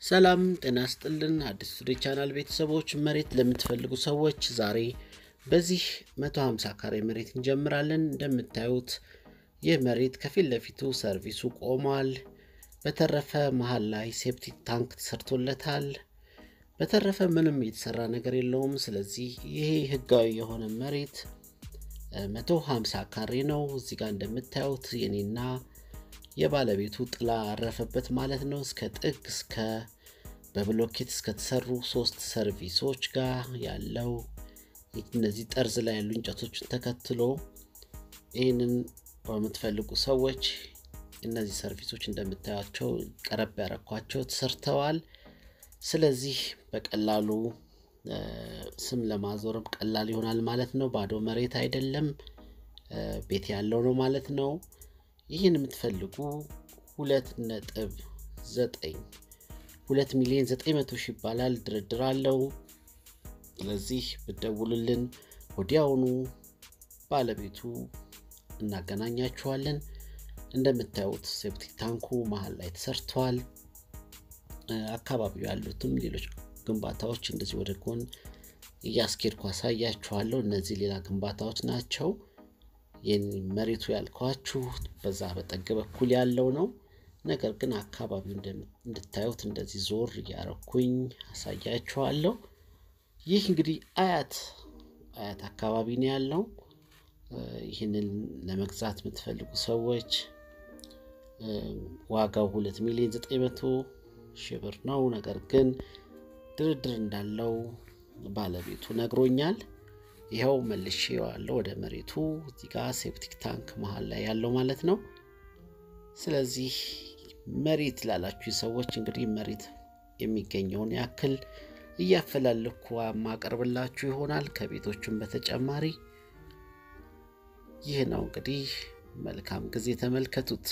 ሰላም ጤና ስጥልን አዲስ ቱዴይ ቻናል ቤተሰቦች መሬት ለምትፈልጉ ሰዎች ዛሬ በዚህ 150 ካሬ መሬት እንጀምራለን። እንደምታዩት ይህ መሬት ከፊት ለፊቱ ሰርቪሱ ቆሟል። በተረፈ መሀል ላይ ሴፕቲክ ታንክ ተሰርቶለታል። በተረፈ ምንም የተሰራ ነገር የለውም። ስለዚህ ይሄ ህጋዊ የሆነ መሬት 150 ካሬ ነው። እዚህ ጋር እንደምታዩት የኔና የባለቤቱ ጥላ አረፈበት ማለት ነው። እስከ ጥግ እስከ በብሎኬት እስከተሰሩ ሶስት ሰርቪሶች ጋር ያለው እነዚህ ጠርዝ ላይ ያሉ እንጨቶችን ተከትሎ ይህንን በምትፈልጉ ሰዎች እነዚህ ሰርቪሶች እንደምታያቸው ቀረብ ያረኳቸው ተሰርተዋል። ስለዚህ በቀላሉ ስም ለማዞርም ቀላል ይሆናል ማለት ነው። ባዶ መሬት አይደለም፣ ቤት ያለው ነው ማለት ነው። ይህን የምትፈልጉ ሁለት ነጥብ ዘጠኝ ሁለት ሚሊዮን ዘጠኝ መቶ ሺህ ይባላል። ድርድር አለው። ስለዚህ ብደውሉልን ወዲያውኑ ባለቤቱ እናገናኛችኋለን። እንደምታዩት ሴፕቲክ ታንኩ መሀል ላይ ተሰርቷል። አካባቢው ያሉትም ሌሎች ግንባታዎች እንደዚህ ወደ ጎን እያስኬድኩ አሳያችኋለሁ። እነዚህ ሌላ ግንባታዎች ናቸው። ይህን መሬቱ ያልኳችሁ በዛ በጠግ በኩል ያለው ነው። ነገር ግን አካባቢው እንድታዩት እንደዚህ ዞር እያረኩኝ አሳያችኋለሁ። ይህ እንግዲህ አያት አያት አካባቢ ነው ያለው። ይህንን ለመግዛት የምትፈልጉ ሰዎች ዋጋው ሁለት ሚሊዮን ዘጠኝ መቶ ሺህ ብር ነው። ነገር ግን ድርድር እንዳለው ባለቤቱ ነግሮኛል። ይኸው መልሼ ዋለው ወደ መሬቱ እዚህ ጋ ሴፕቲክ ታንክ መሀል ላይ ያለው ማለት ነው። ስለዚህ መሬት ላላችሁ ሰዎች እንግዲህ መሬት የሚገኘውን ያክል እያፈላለኩ ማቀርብላችሁ ይሆናል። ከቤቶቹም በተጨማሪ ይህ ነው እንግዲህ። መልካም ጊዜ ተመልከቱት።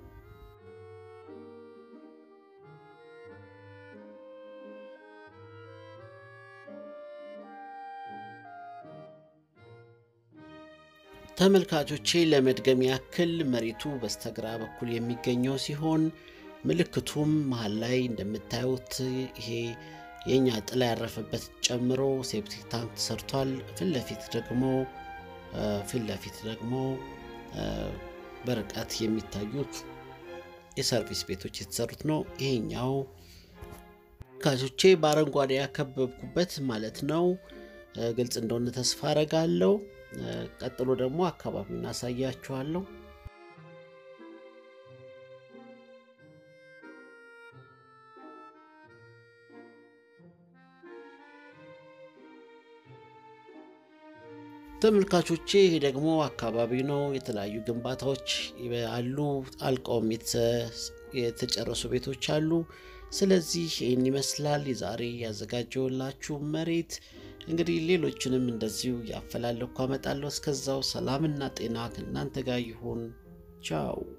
ተመልካቾቼ ለመድገም ያክል መሬቱ በስተግራ በኩል የሚገኘው ሲሆን ምልክቱም መሀል ላይ እንደምታዩት ይሄ የእኛ ጥላ ያረፈበት ጨምሮ ሴፕቲክ ታንክ ተሰርቷል። ፊት ለፊት ደግሞ ፊት ለፊት ደግሞ በርቀት የሚታዩት የሰርቪስ ቤቶች የተሰሩት ነው። ይሄኛው ካቾቼ በአረንጓዴ ያከበብኩበት ማለት ነው። ግልጽ እንደሆነ ተስፋ አረጋለሁ። ቀጥሎ ደግሞ አካባቢውን አሳያችኋለሁ። ተመልካቾቼ ይሄ ደግሞ አካባቢ ነው። የተለያዩ ግንባታዎች አሉ፣ አልቀውም የተጨረሱ ቤቶች አሉ። ስለዚህ ይህን ይመስላል የዛሬ ያዘጋጀውላችሁ መሬት። እንግዲህ ሌሎችንም እንደዚሁ ያፈላለኩ አመጣለሁ። እስከዛው ሰላምና ጤና ከእናንተ ጋር ይሁን። ቻው